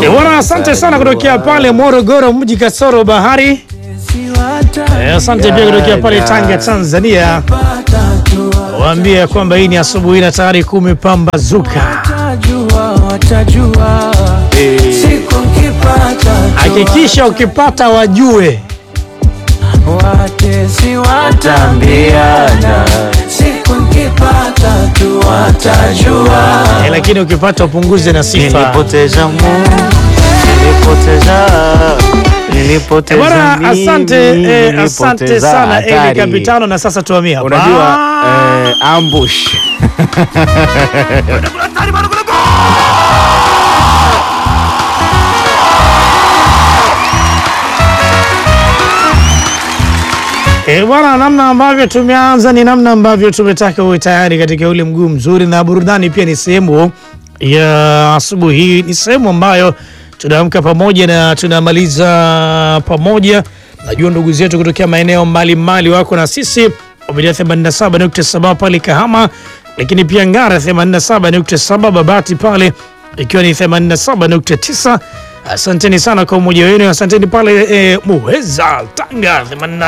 Bwana, asante sana kutokea pale Morogoro, mji kasoro bahari. Eh, Asante pia kutokea pale Tanga, Tanzania. Waambie kwamba hii ni asubuhi na tayari kumepambazuka. Hakikisha ukipata wajue Watesi watambiana, siku nkipata tu watajua. eh, lakini ukipata upunguze na sifa. Nilipoteza Mungu, nilipoteza Eh, nilipoteza Bwana, mimi, asante eh, asante nilipoteza sana Eli hatari. Kapitano, na sasa tuhamie hapa. Unajua eh, ambush Eh, bwana, namna ambavyo tumeanza ni namna ambavyo tumetaka uwe tayari katika ule mguu mzuri, na burudani pia ni sehemu ya asubuhi hii, ni sehemu ambayo tunaamka pamoja na tunamaliza pamoja. Najua ndugu zetu kutokea maeneo mbalimbali wako na sisi kupitia 87.7 pale Kahama, lakini pia Ngara 87.7, Babati pale ikiwa ni 87.9. Asanteni sana kwa umoja wenu, asanteni pale e, Muheza Tanga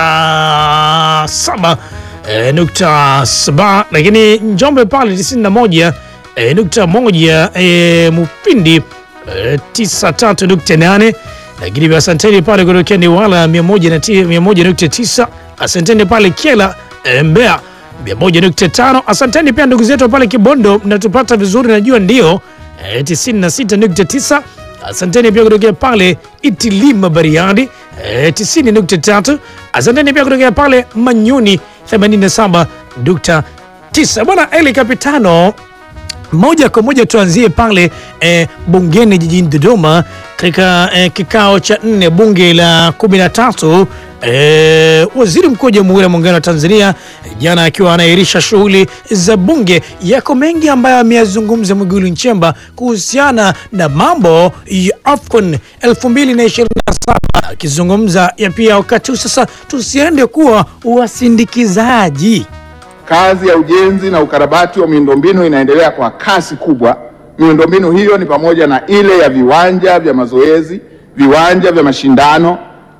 87 e, nukta saba, lakini Njombe pale 91 e, nukta moja e, Mupindi e, 93.8 lakini pia asanteni pale kutokea Newala 101.9, asanteni pale Kiela e, Mbeya 101.5, asanteni pia ndugu zetu pale Kibondo, mnatupata vizuri, najua ndio e, 96.9 Asanteni pia kutokea pale Itilima Bariadi eh, 90.3. Asanteni pia kutokea pale Manyuni 87.9. Bwana Eli Kapitano, moja kwa moja tuanzie pale eh, bungeni jijini Dodoma katika eh, kikao cha nne bunge la kumi na tatu eh, waziri mkuu wa Jamhuri ya Muungano wa Tanzania jana akiwa anaahirisha shughuli za bunge. Yako mengi ambayo ameyazungumza Mwigulu Nchemba kuhusiana na mambo ya AFCON 2027 akizungumza ya pia wakati huu sasa tusiende kuwa wasindikizaji Kazi ya ujenzi na ukarabati wa miundombinu inaendelea kwa kasi kubwa. Miundombinu hiyo ni pamoja na ile ya viwanja vya mazoezi, viwanja vya mashindano,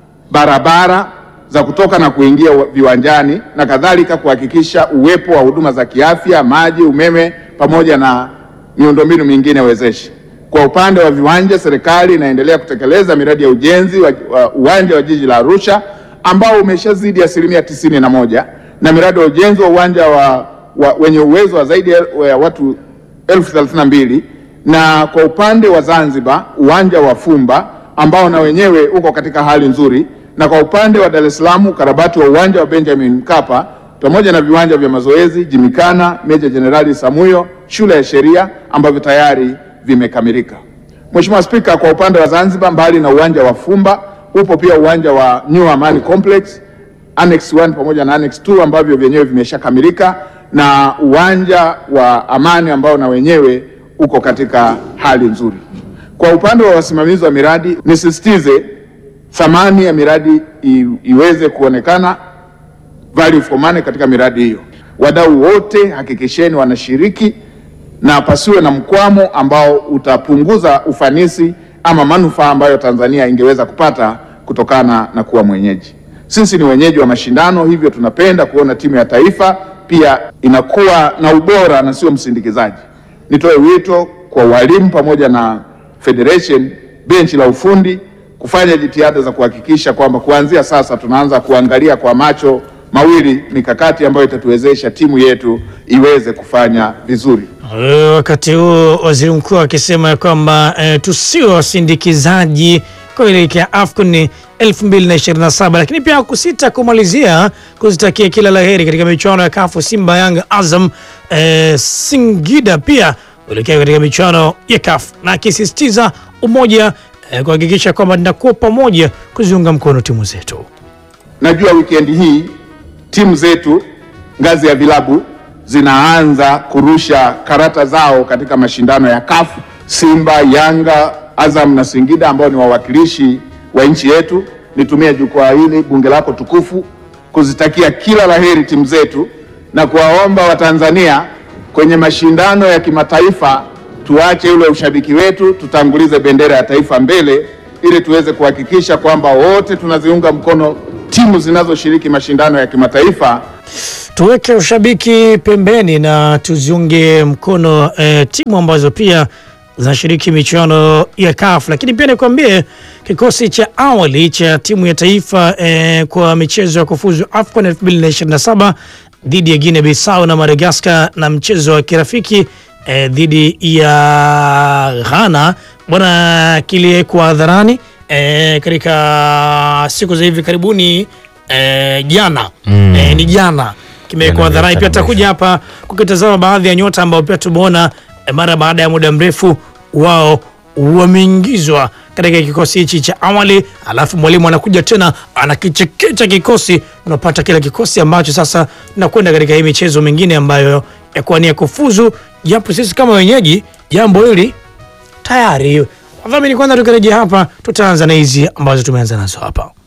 barabara za kutoka na kuingia viwanjani na kadhalika, kuhakikisha uwepo wa huduma za kiafya, maji, umeme pamoja na miundombinu mingine wezeshi. Kwa upande wa viwanja, serikali inaendelea kutekeleza miradi ya ujenzi wa, wa uwanja wa jiji la Arusha ambao umeshazidi asilimia tisini na moja na miradi ya ujenzi wa uwanja wa, wa, wenye uwezo wa zaidi ya watu elfu thelathini na mbili na kwa upande wa Zanzibar uwanja wa Fumba ambao na wenyewe uko katika hali nzuri, na kwa upande wa Dar es Salaam ukarabati wa uwanja wa Benjamin Mkapa pamoja na viwanja vya mazoezi Jimikana, Meja Jenerali Samuyo, shule ya sheria ambavyo tayari vimekamilika. Mheshimiwa Spika, kwa upande wa Zanzibar mbali na uwanja wa Fumba upo pia uwanja wa New Amani Complex Annex 1 pamoja na Annex 2 ambavyo vyenyewe vimeshakamilika na uwanja wa Amani ambao na wenyewe uko katika hali nzuri. Kwa upande wa wasimamizi wa miradi, nisisitize thamani ya miradi i, iweze kuonekana value for money katika miradi hiyo. Wadau wote hakikisheni wanashiriki na pasiwe na mkwamo ambao utapunguza ufanisi ama manufaa ambayo Tanzania ingeweza kupata kutokana na kuwa mwenyeji. Sisi ni wenyeji wa mashindano, hivyo tunapenda kuona timu ya taifa pia inakuwa na ubora na sio msindikizaji. Nitoe wito kwa walimu pamoja na federation, benchi la ufundi kufanya jitihada za kuhakikisha kwamba kuanzia sasa tunaanza kuangalia kwa macho mawili mikakati ambayo itatuwezesha timu yetu iweze kufanya vizuri. Eh, Wakati huo waziri mkuu akisema ya kwamba eh, tusiwe wasindikizaji kuelekea AFCON 2027 lakini pia kusita kumalizia kuzitakia kila laheri katika michuano ya kafu Simba, Yanga, Azam, eh, Singida pia kuelekea katika michuano ya kafu na akisisitiza umoja eh, kuhakikisha kwamba tunakuwa pamoja kuziunga mkono timu zetu. Najua wikendi hii timu zetu ngazi ya vilabu zinaanza kurusha karata zao katika mashindano ya CAF. Simba, Yanga, Azam na Singida ambao ni wawakilishi wa nchi yetu, nitumie jukwaa hili bunge lako tukufu kuzitakia kila laheri timu zetu na kuwaomba Watanzania kwenye mashindano ya kimataifa tuache ule ushabiki wetu, tutangulize bendera ya taifa mbele ili tuweze kuhakikisha kwamba wote tunaziunga mkono timu zinazoshiriki mashindano ya kimataifa. tuweke ushabiki pembeni na tuziunge mkono eh, timu ambazo pia zinashiriki michuano ya CAF. Lakini pia nikwambie kikosi cha awali cha timu ya taifa eh, kwa michezo ya kufuzu AFCON 2027 dhidi ya Guinea Bissau na Madagascar na mchezo wa kirafiki eh, dhidi ya Ghana bwana kiliwekwa hadharani eh, katika siku za hivi karibuni eh, jana Mm. eh, ni jana kimewekwa Jana hadharani. Pia ndio tutakuja hapa kukitazama baadhi ya nyota ambao pia tumeona eh, mara baada ya muda mrefu wao wameingizwa katika kikosi hichi cha awali, alafu mwalimu anakuja tena anakichekecha kikosi, unapata kile kikosi ambacho sasa tunakwenda katika hii michezo mingine ambayo ya kuwania kufuzu, japo sisi kama wenyeji jambo hili tayari. Wadhamini, kwanza tukirejea hapa, tutaanza na hizi ambazo tumeanza nazo hapa.